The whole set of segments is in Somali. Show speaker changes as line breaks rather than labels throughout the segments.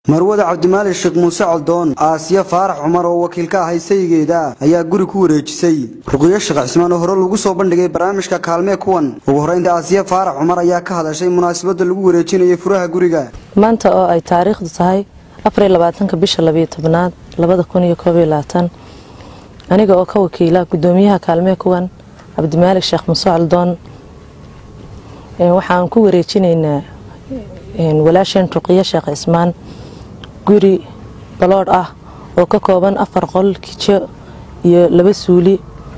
marwada cabdimaali sheekh muuse coldoon aasiya faarax cumar oo wakiil ka ahay sayigeeda ayaa guri ku wareejisay ruqyo sheekh cismaan oo hore lagu soo bandhigay barnaamijka kaalmee kuwan ugu horraynta aasiya faarax cumar ayaa ka hadashay munaasabadda lagu wareejinayay furaha guriga
maanta oo ay taariikhdu tahay afar iyo labaatanka bisha labiyo tobnaad labada kun iyo koob iyo labaatan aniga oo ka wakiila gudoomiyaha kaalmee kuwan cabdimaalik sheekh muuse coldoon waxaan ku wareejinaynaa walaasheen ruqyo sheekh cismaan guri baloodh ah oo ka kooban afar qol kijo iyo laba suuli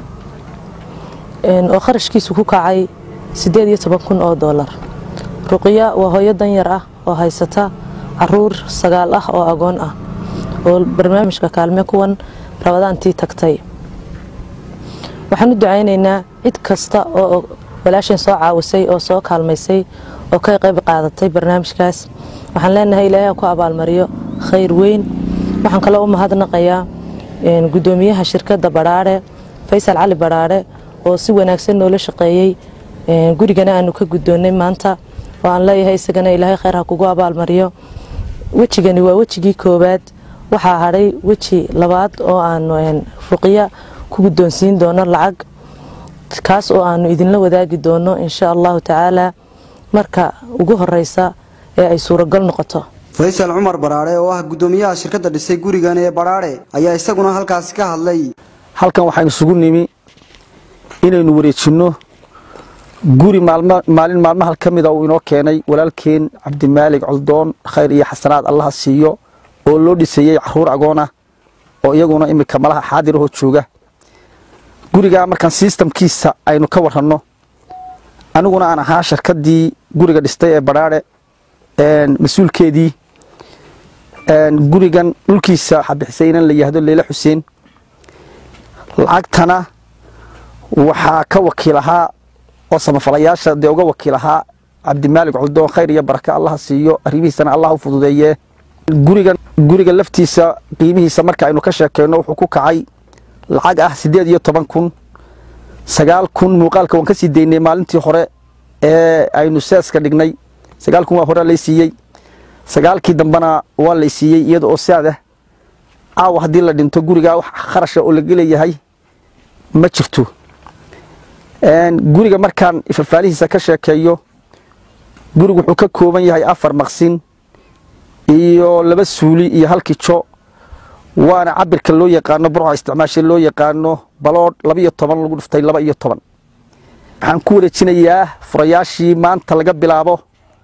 oo kharashkiisu ku kacay siddeed iyo toban kun oo doolar ruqya waa hooyo danyar ah oo haysata caruur sagaal ah oo agoon ah oo barnaamijka kaalme kuwan rabadaantii tagtay waxaan u ducaynaynaa cid kasta oo walaasheen soo caawisay oo soo kaalmaysay oo ka qayb qaadatay barnaamijkaas waxaan leenahay ilaahay ha ku abaalmariyo khayr weyn waxaan kaloo u mahadnaqayaa gudoomiyaha shirkadda badhaadhe faysal cali badhaadhe oo si wanaagsan noola shaqeeyey gurigana aanu ka guddoonnay maanta oo aan leeyahay isagana ilaahay khayr ha kugu abaalmariyo wejigani waa wejigii koowaad waxaa hadhay weji labaad oo aanu ruqya ku guddoonsiin doono lacag kaas oo aanu idinla wadaagi doono insha allahu tacaala marka ugu horeysa ee ay suuragal noqoto
faysal cumar badhaadhe oo ah gudoomiyaha shirkadda dhisay gurigan ee badhaadhe ayaa isaguna halkaasi ka hadlay
halkan waxaynu isugu nimi inaynu wareejinno guri maalin maalmaha ka mida uu inoo keenay walaalkeen cabdimaalig coldoon khayr iyo xasanaad allaha siiyo oo loo dhisayey caruur agoon ah oo iyaguna iminka malaha xaadirahoo jooga gurigaa markaan sistamkiisa aynu ka waranno aniguna aan ahaa shirkaddii guriga dhistay ee badhaadhe mas-uulkeedii gurigan dhulkiisa waxaa bixisay inan la yihahdo leyle xuseen lacagtana waxaa ka wakiil ahaa oo samafalayaasha dee uga wakiil ahaa cabdimaalig coldoon khayr iyo baraka allaha siiyo arrimihiisana allah u fududeeyee gurigan guriga laftiisa qiimihiisa marka aynu ka sheekeyno wuxuu ku kacay lacag ah siddeed iyo toban kun sagaal kun muuqaalka waan ka sii daynay maalintii hore ee aynu seeska dhignay sagaal kun waa hore lay siiyey sagaalkii dambena waa lay siiyey iyada oo saadah caawa haddii la dhinto gurigaa wax kharasha oo laga leeyahay ma jirto guriga markaan fafaalihiisa ka sheekeeyo gurigu wuxuu ka kooban yahay afar maqsin iyo laba suuli iyo hal kijo waana cabirka loo yaqaano burca isticmaasha loo yaqaano baloodh labaiyo toban lagu dhiftay laba iyo toban waxaan ku wareejinayaa furayaashii maanta laga bilaabo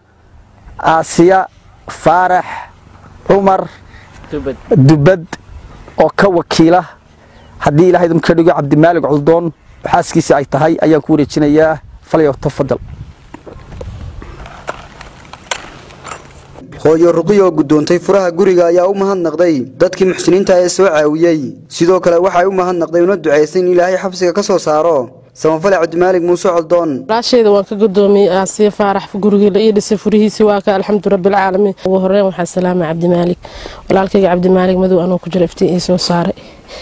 aasiya faarax cumar dubad oo ka wakiila haddii ilahay idinka dhigo cabdimaalig coldoon xaaskiisa ay tahay ayaan ku wareejinayaa falyo tafadal
hooyo ruqiya oo guddoontay furaha guriga ayaa u mahadnaqday dadkii muxsiniinta ee soo caawiyey sidoo kale waxay u mahadnaqday una ducaysay in ilaahay xabsiga ka soo saaro samafale cabdimaalig muuse coldoon
walaashayda waan ka gudoomiyey aasiya faarax gurigii la ii dhisay furihiisii waa ka alxamdu rabbilcaalamiin ugu horeyn waxaa salaama cabdimaalig walaalkayga cabdimaalig madow anuu ku jira iftiin ii soo saaray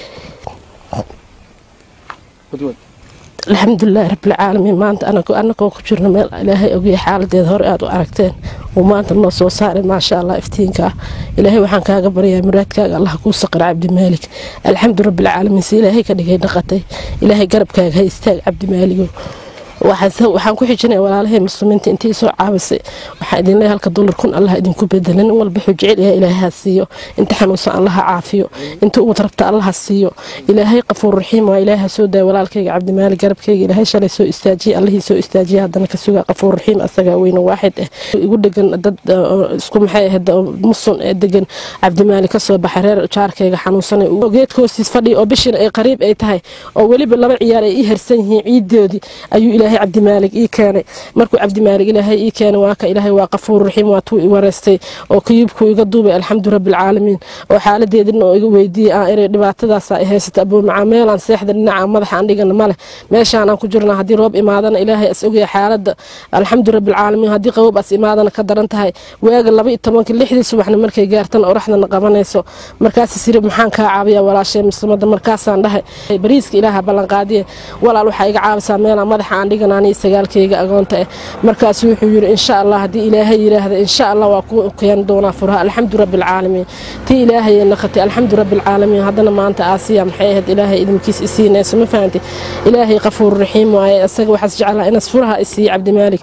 alxamdulilaahi rabbilcaalamiin maanta anagoo ku jirno meel ilaahay ogya xaaladeeda hore aad u aragteen uu maanta noo soo saaray maasha allah iftiinka ah ilaahay waxaan kaaga baryaa muraadkaaga allah kuu saqar cabdimaalik alxamdu rabbilcaalamiin si ilaahay ka dhigay dhaqatay ilaahay garabkaaga ha istaag cabdimaaligo waxaan ku xijinaya walaalahey muslimiinta intii soo caabisay waxaa idin leeyahay halka dollar kun allah idinku bedela nin walba wuxuu jecel yahay ilaahay ha siiyo inta xanuunsan allaha caafiyo inta uwad rabta allaha siiyo ilaahay qafuur raxiim waa ilaahay ha soo daaya walaalkayga cabdimaali garabkayga ilaahay shalay soo istaajiye allihii soo istaajiye haddana ka sugaa qafuur raxiim asagaa weyne waaxid ah igu dhegan dad isku maxay ahayd musun ee degan cabdimaali kasoo baxay reer jaarkayga xanuunsanay geedka hoostiis fadhiya oo bishina ay qariib ay tahay oo weliba laba ciyaar ay ii harsan yihiin ciidoodii ayuu ilaahay cabdimaalig ii keenay markuu cabdimaalig ilaahay ii keenay waa ka ilaahay waa qafuur raxiim waa tuu i wareystay oo kayuubkuu iga duubay alxamdu rabbilcaalamiin oo xaaladeedina oo iga weydiiyey aan inay dhibaatadaas ay haysata abuumacaa meelaan seexda dhinaca madaxa aan dhigana male meeshaan aan ku jirna haddii roob imaadana ilaahay as ogaya xaaladda alxamdu rabbilcaalamiin haddii qabob as imaadana ka daran tahay waaga laba iyo tobanka lixdii subaxna markay gaartana oraxdana qabanayso markaas siri maxaan kaa caabiya walaashay muslimada markaasaan dhahay bariiska ilaaha ballanqaadiye walaal waxaa iga caabisaa meelaan madaxa aan anigana anii sagaalkayga agoonta ah markaasu wuxuu yidhi insha allah haddii ilaahay yidhaahda insha allah waa ku keeni doonaa furaha alxamdu rabbilcaalamiin tii ilaahay naqatay alxamdu rabbilcaalamiin haddana maanta aasiya maxay ahayd ilaahay idinkiis isiinayso ma fahanti ilaahay qafuur raxiim waaye isaga waxaas jeclaa inas furaha isiiye cabdimaalik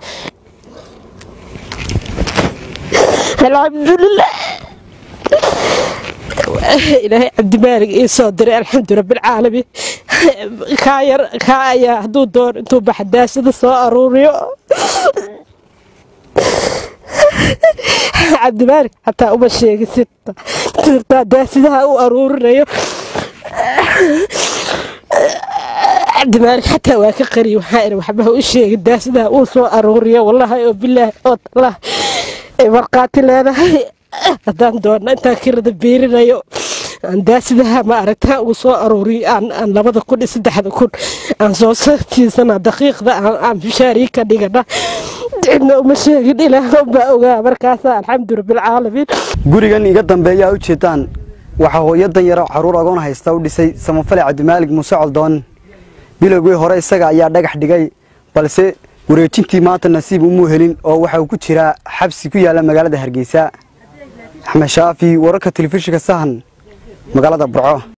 alxamdulilah ilaahay cabdimaalig ii soo diray alxamdu rabbilcaalamiin kaa yar kaa ayaa hadduu doon intuu baxdaasada soo aruuriyo cabdimaalig xataa uma sheegisid tirtaa daasidaha u aruurinayo cabdimaalig xataa waa ka qariy waxaa iri waxbaha u sheegin daasidaha uu soo aruuriyo wallaahi oo bilaahi oo tallah ay markhaati leedahay haddaan doonna intaan kirada biirinayo aan daasidaha ma aragtaa uu soo aruuriyo aan labada kun iyo saddexda kun aan soo sartiisana daqiiqda aan bishaarii ka dhigana cidna uma sheegin ilaah unbaa ogaa markaasa alxamdu rabbilcaalamiin
gurigan iga dambeeya u jeedaan waxaa hooyadan yaro caruur agoon haysta u dhisay samafale cabdimaalig muuse coldoon bilowgii hore isaga ayaa dhagax dhigay balse wareejintii maanta nasiib umuu helin oo waxa uu ku jiraa xabsi ku yaalla magaalada hargeysa axmed shaafi wararka telefishinka sahan magaalada burco